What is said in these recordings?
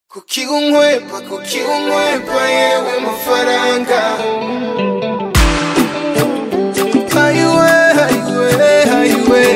kuki unkwepa kuki unkwepa yewe mafaranga hayiwe hayiwe hayiwe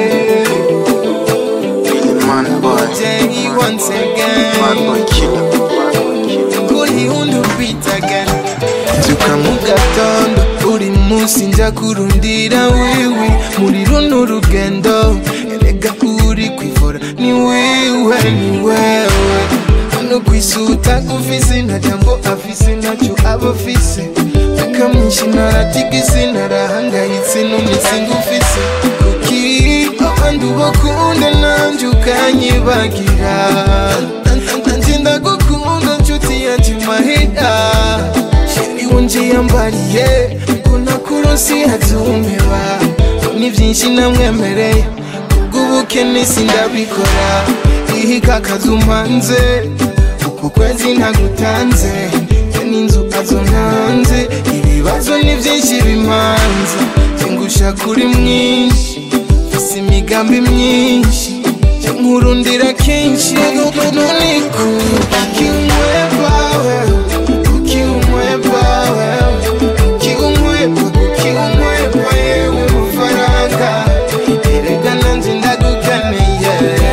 Man boy, Jay once man again boy killer, man boy killer. kuri undi beat again nzuka mu gatondo uri munsi njya kurundira wiwi muri runo rugendo erega uri kwivura ni wiwe ni wewe hano kwisuta ufise nta jambo afise ntacyo aba afise reka mwinshi naratigise narahangayitse n'umisi ngufise kuki abandi ubakunda nanjye ukanyibagira nanjye ndagukunda nshuti yanjye mahera sheri wonje yambariye ko nakurosi hazumeba ni byinshi namwemereye kubw'ubukene sindabikora ihika akazu mpanze uku kwezi ntagutanze njye n'inzu azo ntanze ibibazo ni byinshi bimanze ngusha kuri mwinshi mfise imigambi myinshi njye nkurundira kenshi none kuki unkwepa wewe kuki unkwepa wewe kuki unkwepa kuki unkwepa yewe mafaranga erega nanje ndagukeneye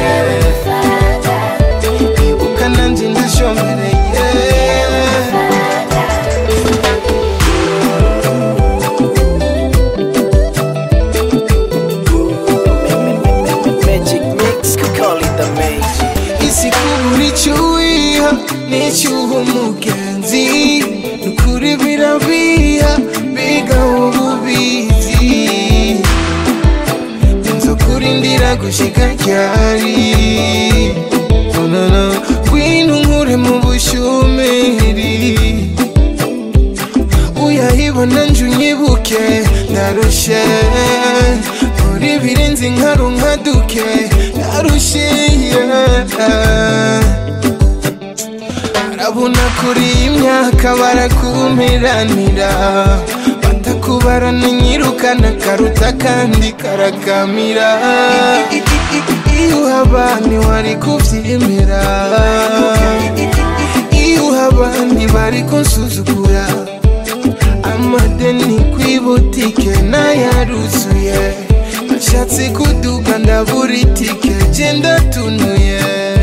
ibuka nanje ndashombereye Magic mix, could call it the magic. isi kubura icyo wiha n'icyuha umugenzi nukuri birabiha biga ububizi inzo kurindira gushika ryari onana ngwino nkure mu bushumeri uyahibona nje unyibuke ndarushe muri birenze inkaro nka duke ndarushe yeah. arabona kuri iyi myaka barakumiranira batakubarana nyirukana karuta kandi karakamira iyo uhaba ntiwari kubyemera iyo uhaba ntibari kunsuzugura amadeni kw'ibutike nayaruzuye ashatse kuduga ndabura itike genda tunuye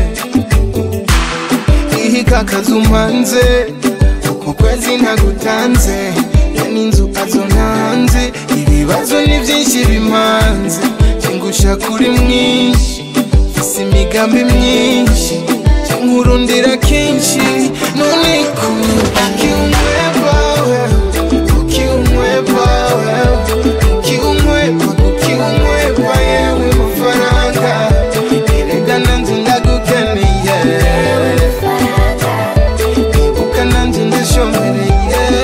ihika akazu mpanze uku kwezi ntagutanze ya n'inzu azo ntanze ibibazo ni byinshi bimanze ngusha kuri mwinshi mfise imigambi myinshi nkurundira kenshi none kuki unkwepa wewe kuki unkwepa wewe kuki unkwepa kuki unkwepa yewe mafaranga erega nanje ndagukeneye ibuka nanje ndashombereye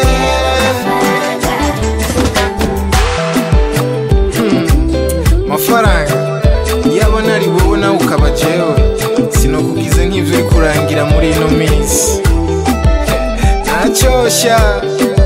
mafaranga yaba nari wowe nawe ukaba jewe sinokugize nk'ivyo uri kurangira muri ino minsi ntacyosha